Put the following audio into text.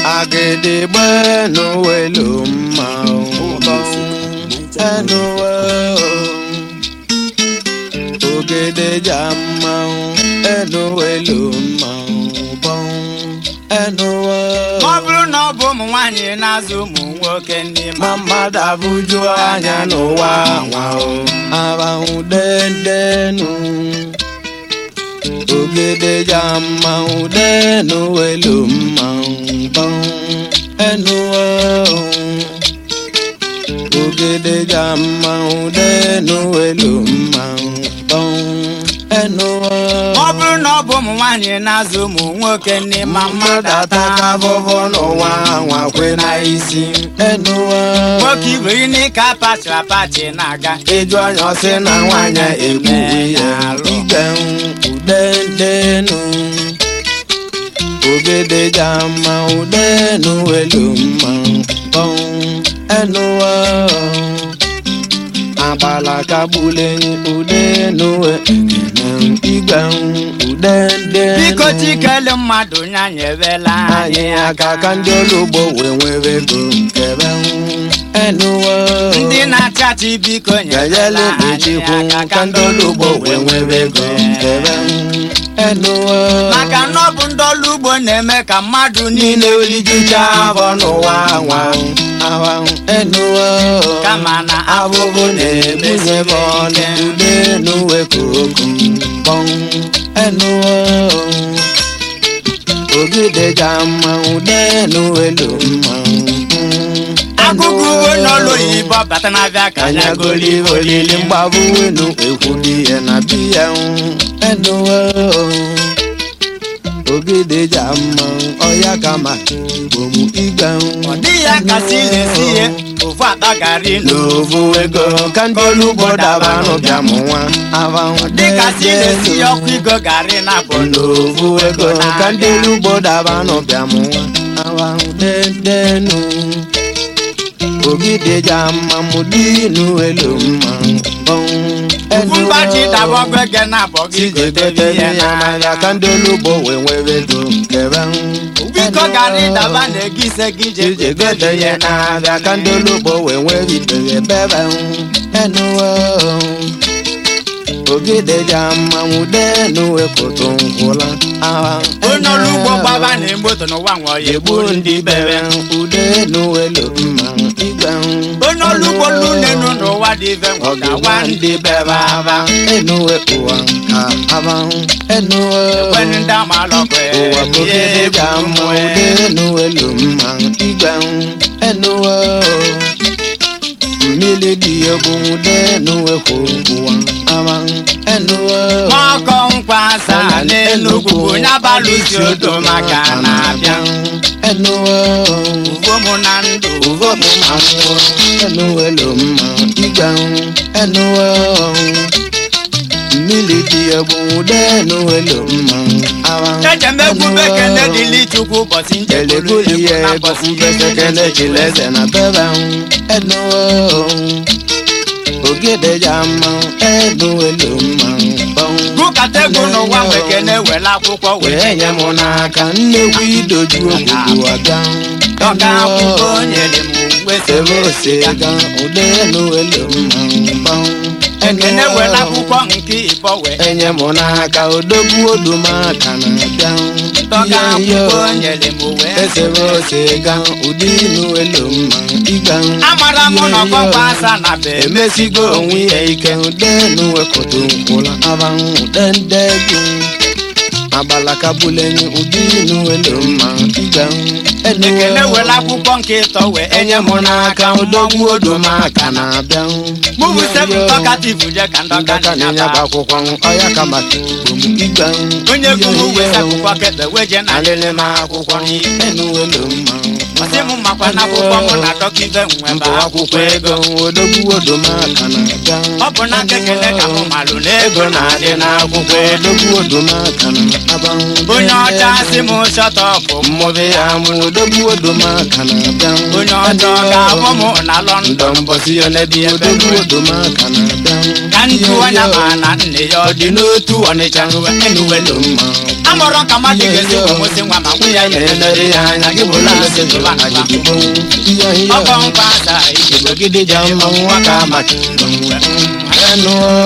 agịdịgba n'owelu mma ụbọ enuwe ogede ja mma enuwelu mma ụbọ enuwe ma ọ bụrụ na ọ bụ ụmụ nwaanyị na-azụ ụmụ nwoke ndị ma ma mmadụ abụju anya n'ụwa nwa ahụ dendenu ogede ja mma denu welu mma ụbọ enuwe ogede ja mma denu welu mma ụbọ enuwe ma ọ bụrụ na ọ bụ ụmụ nwaanyị na-azụ ụmụ nwoke ndị ma ma mmadụ mmadụ ataka afụfụ n'ụwa nwa kwe na isi enuwe nwoke igwe gị n'ike apachiri apachi na-aga ịjụ anya ọsị na nwanyị egbuwe ya ige udendenu ogede ja mma udenu welu mma bọm enuwa agbala kagbuleni udenu ekene igwe udende biko chikele mmadụ nyanya ewela anyị aka ka ndị olugbo wee nwere ego nkebe enuwa ndị na-achị achị biko gajele nyerela anyị echikwu aka ka ndị olugbo wee nwere ego nkebe enuwa maka na ọ bụ ndị ọrụ ugbo na-eme ka mmadụ niile niile olijucha afọ n'ụwa nwa awa enuwa kama na abụbụ na-ebunye bọọlụ ude n'uwe koko bọm enuwa ogide ja mma ude n'uwelu mma agụgụ uwe n'ọlụ oyibo bata n'abịa ka anya anya goli olili mgbabụ wenu ekwudi ya na biya enuwa ogide ja mma ọya kama igbomu igwe ọ dịghị ya kasị esi ihe ofu akpa gari n'ovu ego ka ndị olugbo daba n'ụbịa mụ nwa avanwụ dịka si esi ọkụ igo gari na bụ n'ovu ego ka ndị olugbo daba n'ụbịa mụ nwa avanwụ dedenu ogide ja mma mụ dinu elu mma bọnwụ ofu mgbachi daba ọgụ ege na abọ gị gotere chijigotere ihe ya n'ahịa ka ndị olugbo wee nwere ego kebe biko gari daba na-ego ise gị je ije gote ya n'ahịa ka ndị olugbo wee nwere itere bebe enuwe ogide ja mmanwụ denu wepụtụ nkwụla agha onye ọrụ ugbo gbaba na moto n'ụwa nwe ọya egbu egburu ndị bere ude nuwelu mma igwe onye ọrụ ugbo lunenu n'ụwa dị ive nwe ọgawa ga-agwa ndị ndị bere aba enuwe ụwa ka aba enuwe ekwenụ ndị amalọkwe ụwa ogide ja mma ude nuwelu mma igwe enuwe mmiri dị egwu ude nuwekwu ụwa aba enuwe ọkọ nkwa asaa n'enugwu bụ onye abalụsi odo maka na-abịa enuwe uvom na ndụ uvomu mamụ enuwelu mma igwe enuwe mmiri dị egwu ude nuwelu mma aba echemegwu bekene dịli chukwu ụbọchị njegburu elegoli egwu ya na egwu ụbọchị besekele chileze na bebe enuwe ogede ja mma enuwelu mma bọnwụ gụkata egwu n'ụwa nwekene were akwụkwọ wee wee nye m n'aka nnekwu idoju ogbugbu abịa dọka akwụkwọ nyere m uwe sebe osega udenu elu mma mgbanwụ ekene were akwụkwọ nke ịbọ wee enye m n'aka odogwu odumaka na-abịa dọka ihe akwụkwọ ihe nyere m uwe esebe osega udinu elu mma ịga amara m na ọkọkọ asa na be emesigo onwe ya ike udenu wepụta nkwụla abanwụ dendegwu abalakabulenyi udinu elu mma ịga ekene were akwụkwọ nke ịtọ wee enye m n'aka odogwu odumaka na-abịa mụbụ sebu dọkativ je ka ndọka ndọka na-enye bụ na-enyaba akwụkwọ ọya ka maka igwe onye gụrụ wee akwụkwọ kebe wee je na alịlị m akwụkwọ enuwelu mma ọsị m makwa na akwụkwọ mụ na dọkive nwe mbụ bụ akwụkwọ ego odogwu odumaka na-abịa ọ bụ na kekele ka mụ malụ na ego ego na-adị n'akwụkwọ odogwu odumaka na-aba onye ọcha si m shọtọpụ mmụbe ya mụ odogwu odumaka na-abịa onye ọcha ọ ga-abụ m na ndọ lọndọn mbọsi ya na-ebi odogwu odumaka na-abịa ka ntụ onye ma na nne ya ọ ọ dị n'otu ọnịcha enuwelu mma amụrụ ka mmadụ ga-esi ụmụsị nwa ma nwunye ya na-enere ya anya gị bụ lalese jụrụ aja igbo ihe ihe ọkọ nkwa asa igbo igbo gidi ja mma nwa ka maka enu